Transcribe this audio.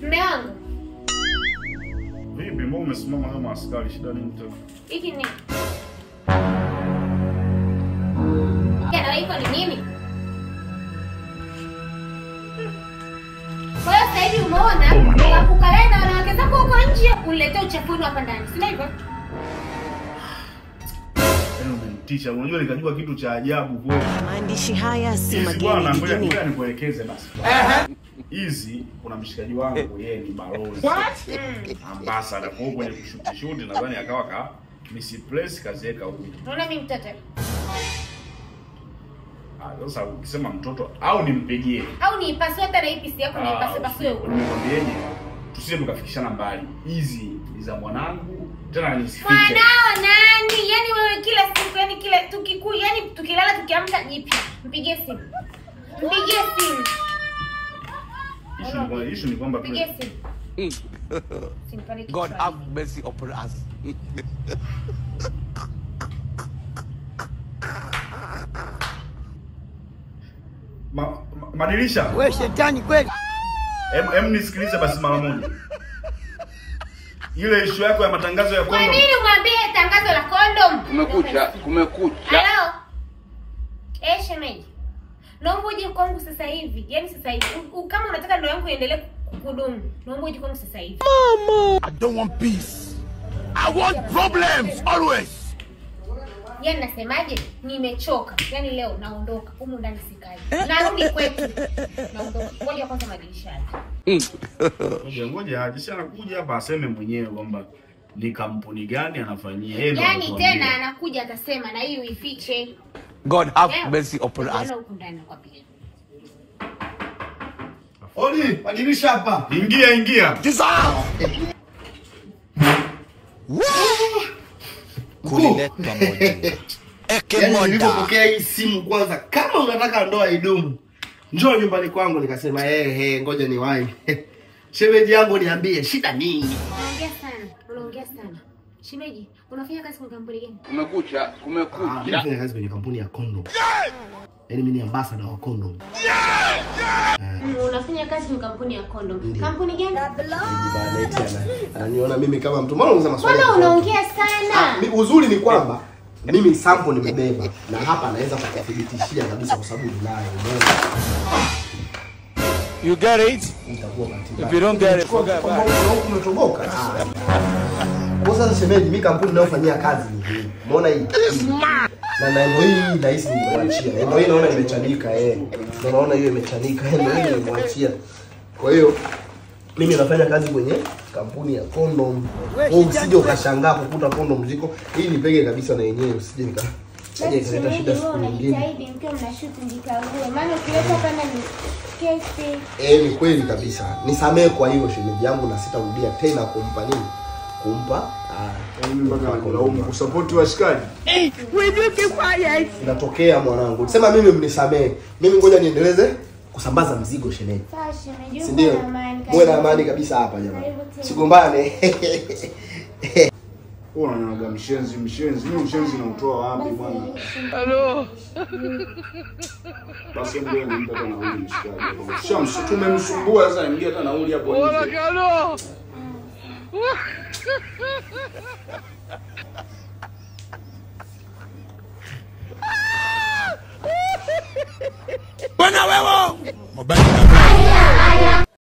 Mme wangu, Vipi, mbona umesimama kama askari? Shida nini tena? hiki ni na iko ni nini? Kwa hiyo sasa hivi umeona ukakukalea na wanawake zako huko nje, uniletee uchafuni hapa ndani, si hivyo? Yaani umenitisha. Unajua nikajua kitu cha ajabu kweli. Maandishi haya si Hizi mageni bwana, ngoja jijini. ngoja nikuelekeze basi. Hizi kuna mshikaji wangu yeye ni balozi. Ambassador kwa hiyo kwenye kushuti shuti nadhani akawa ka misplace kaziweka huko. Unaona mimi mtoto Ah, sasa ukisema mtoto au nimpigie. au niipasue hata na hii pisi yako niipasue pasue huko. Nimekwambiaje? Tusije tukafikishana mbali. Hizi ni za mwanangu tena nisifiche. Mwanao nani? Yaani wewe kila siku yani kila tukiku yani tukilala tukiamka jipya. Mpigie simu. Mpigie simu. Issue ni kwamba issue ni kwamba tu Mpigie simu. Simpeleke God kichwani. have mercy upon us. ma, ma, madirisha. We shetani kweli. Em, em nisikilize basi mara moja. Ile issue yako ya matangazo ya Kwa kondom. nini umwambie tangazo la condom? Kumekucha, kumekucha. Hello. Eh, shemeji. Naomba uje kwangu sasa hivi. Yaani sasa hivi. U- u- Kama unataka ndoa yangu iendelee kudumu, naomba uje kwangu sasa hivi. I don't want peace. I want problems always. Yaani nasemaje? Nimechoka. Yaani leo naondoka. Humu ndani sikai. Narudi kwetu. Naondoka. Ngoja kwanza madirishani. Ngoja ngoja aje si anakuja hapa aseme mwenyewe kwamba ni kampuni gani anafanyia yeye. ndo Yaani anatuambia. tena anakuja atasema na hii uifiche. God have Leo, mercy upon us. unaona huku ndani nakwambia. Odi, madirisha hapa. Ingia ingia. Kuliletwa moja. Eke Yaani moja. nilipopokea hii simu kwanza, kama unataka ndoa idumu, njoo nyumbani kwangu. Nikasema ehe, ngoja niwahi. Shemeji yangu niambie shida nini? Unaongea sana. Unaongea sana. Shemeji, unafanya kazi kwa kampuni gani? Kumekucha, Ah, mimi kumekucha. nafanya kazi kwenye kampuni ya condom. Yaani mimi ni ambassador wa condom. Mm, Unafanya kazi kwenye kampuni ya condom. Ndiyo. Kampuni gani? Bana eti ana- ananiona mimi kama mtu. Mbona unasema maswali? Mbona tofauti? unaongea Ah, sana? mi- uzuri ni kwamba mimi sample nimebeba na hapa naweza kukuthibitishia kabisa kwa sababu ninayo. Umeona? You get it? Itakuwa bahati If you don't get it, forget Kwamba about it. huko huko umetoboka. Ah. Kwa sasa shemeji, mimi kampuni ninayofanyia kazi ni hii. Umeona hii? Na na ndio hii nahisi nimekuachia. Ndio hii naona imechanika eh. Ndio naona hiyo imechanika. Ndio hii nimekuachia. Kwa hiyo mimi nafanya kazi kwenye kampuni ya condom. Wewe usije ukashangaa kukuta condom ziko. Hii nipege kabisa na yenyewe usije nika Kaja ikaleta shida siku nyingine. mkiwa mnashuti mjikague, maana ukileta hapa ndani kesi. Eh, ni kweli kabisa. Nisamehe kwa hilo shemeji yangu na sitarudia tena kumpa nini? Kumpa ah, Mimi mpaka nakulaumu kusupport washikaji. inatokea mwanangu. Sema mimi mnisamehe. Mimi ngoja niendeleze kusambaza mzigo shemeji. Sawa shemeji, Si ndio? uko na amani, Muwe na karibu. amani kabisa hapa jamani. Karibu tena. Sigombane. Wewe unanaga mshenzi mshenzi. Mimi mshenzi nautoa wapi bwana? Hello. Basi hebu wewe mpe hata nauli mshikaji. Shamsi tumemsumbua sasa ingia hata nauli hapo nje. Hello. Bwana wewe. Mabaki na